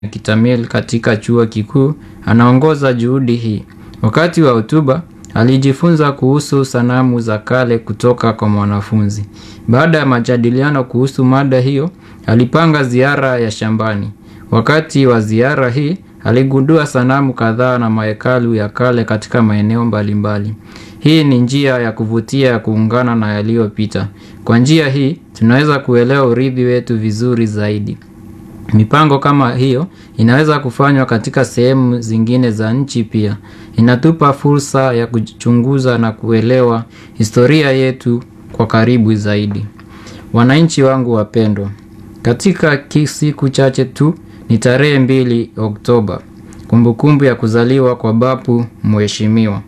Kitamil katika chuo kikuu anaongoza juhudi hii. Wakati wa hotuba, alijifunza kuhusu sanamu za kale kutoka kwa mwanafunzi. Baada ya majadiliano kuhusu mada hiyo, alipanga ziara ya shambani. Wakati wa ziara hii, aligundua sanamu kadhaa na mahekalu ya kale katika maeneo mbalimbali. Hii ni njia ya kuvutia ya kuungana na yaliyopita. Kwa njia hii, tunaweza kuelewa urithi wetu vizuri zaidi. Mipango kama hiyo inaweza kufanywa katika sehemu zingine za nchi pia. Inatupa fursa ya kuchunguza na kuelewa historia yetu kwa karibu zaidi. Wananchi wangu wapendwa. Katika siku chache tu ni tarehe mbili Oktoba. Kumbukumbu ya kuzaliwa kwa bapu mheshimiwa.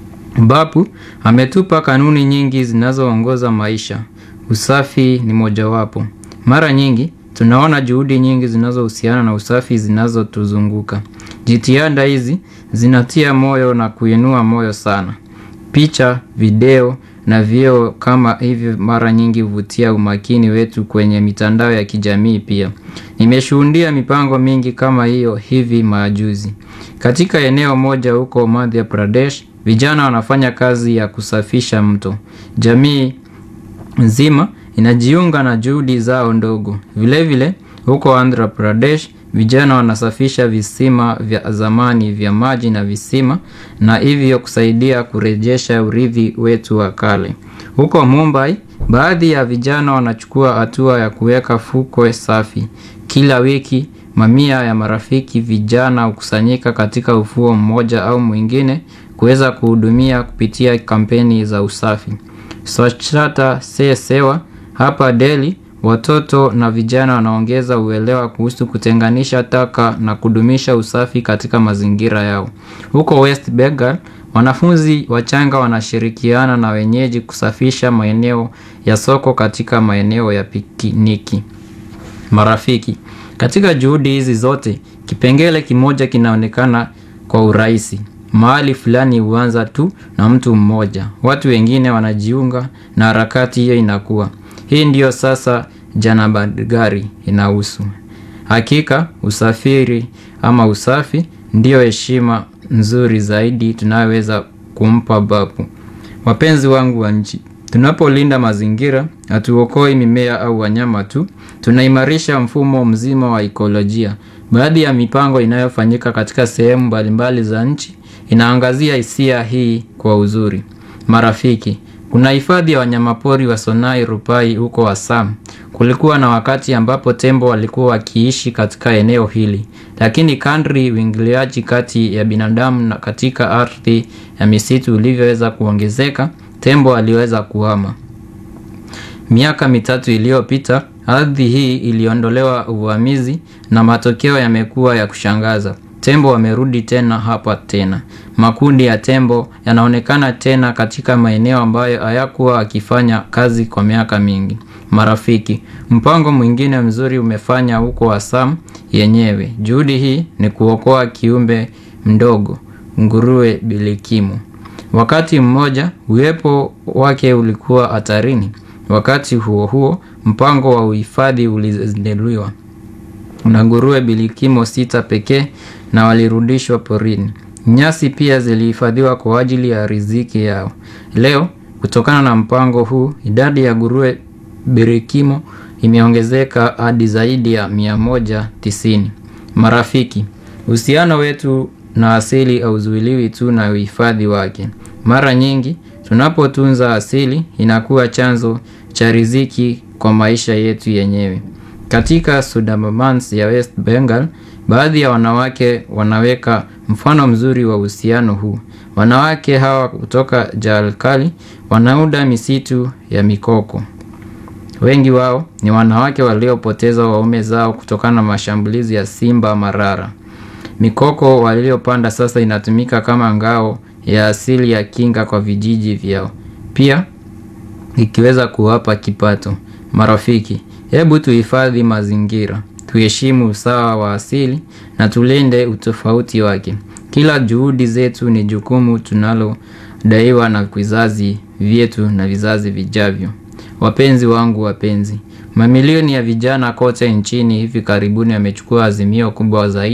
Bapu ametupa kanuni nyingi zinazoongoza maisha. Usafi ni mojawapo. Mara nyingi tunaona juhudi nyingi zinazohusiana na usafi zinazotuzunguka. Jitihada hizi zinatia moyo na kuinua moyo sana. Picha, video na vyeo kama hivi mara nyingi huvutia umakini wetu kwenye mitandao ya kijamii pia. Nimeshuhudia mipango mingi kama hiyo hivi majuzi. Katika eneo moja huko Madhya Pradesh, vijana wanafanya kazi ya kusafisha mto. Jamii nzima inajiunga na juhudi zao ndogo. Vile vile, huko Andhra Pradesh, vijana wanasafisha visima vya zamani vya maji na visima na hivyo kusaidia kurejesha urithi wetu wa kale. Huko Mumbai, baadhi ya vijana wanachukua hatua ya kuweka fukwe safi. Kila wiki, mamia ya marafiki vijana hukusanyika katika ufuo mmoja au mwingine kuweza kuhudumia kupitia kampeni za usafi. Swachhata Se Sewa hapa Delhi, watoto na vijana wanaongeza uelewa kuhusu kutenganisha taka na kudumisha usafi katika mazingira yao. Huko West Bengal, wanafunzi wachanga wanashirikiana na wenyeji kusafisha maeneo ya soko katika maeneo ya pikiniki. Marafiki, katika juhudi hizi zote, kipengele kimoja kinaonekana kwa urahisi. Mahali fulani huanza tu na mtu mmoja. Watu wengine wanajiunga na harakati hiyo inakuwa. Hii ndiyo sasa Janabadgari inahusu. Hakika usafiri ama usafi ndiyo heshima nzuri zaidi tunayoweza kumpa bapu. Wapenzi wangu wa nchi, tunapolinda mazingira, hatuokoi mimea au wanyama tu, tunaimarisha mfumo mzima wa ekolojia. Baadhi ya mipango inayofanyika katika sehemu mbalimbali za nchi, inaangazia hisia hii kwa uzuri. Marafiki, kuna hifadhi ya wanyamapori wa Sonai Rupai huko Assam. Kulikuwa na wakati ambapo tembo walikuwa wakiishi katika eneo hili. Lakini kadri uingiliaji kati ya binadamu na katika ardhi ya misitu ulivyoweza kuongezeka, tembo waliweza kuhama. Miaka mitatu iliyopita, ardhi hii iliondolewa uvamizi na matokeo yamekuwa ya kushangaza. Tembo wamerudi tena hapa tena. Makundi ya tembo yanaonekana tena katika maeneo ambayo hayakuwa akifanya kazi kwa miaka mingi. Marafiki, mpango mwingine mzuri umefanya huko Assam yenyewe. Juhudi hii ni kuokoa kiumbe mdogo, nguruwe bilikimu. Wakati mmoja, uwepo wake ulikuwa hatarini. Wakati huo huo, mpango wa uhifadhi ulizinduliwa. Na nguruwe bilikimo sita pekee na walirudishwa porini. Nyasi pia zilihifadhiwa kwa ajili ya riziki yao. Leo, kutokana na mpango huu, idadi ya nguruwe birikimo imeongezeka hadi zaidi ya mia moja tisini. Marafiki, uhusiano wetu na asili hauzuiliwi tu na uhifadhi wake. Mara nyingi, tunapotunza asili inakuwa chanzo cha riziki kwa maisha yetu yenyewe. Katika Sundarbans ya West Bengal, baadhi ya wanawake wanaweka mfano mzuri wa uhusiano huu. Wanawake hawa kutoka Jharkhand wanaunda misitu ya mikoko. Wengi wao ni wanawake waliopoteza waume zao kutokana na mashambulizi ya simba marara. Mikoko waliopanda sasa inatumika kama ngao ya asili ya kinga kwa vijiji vyao. Pia ikiweza kuwapa kipato. Marafiki, hebu tuhifadhi mazingira. Tuheshimu usawa wa asili na tulinde utofauti wake. Kila juhudi zetu ni jukumu tunalodaiwa na vizazi vyetu na vizazi vijavyo. Wapenzi wangu wapenzi, Mamilioni ya vijana kote nchini hivi karibuni yamechukua azimio kubwa zaidi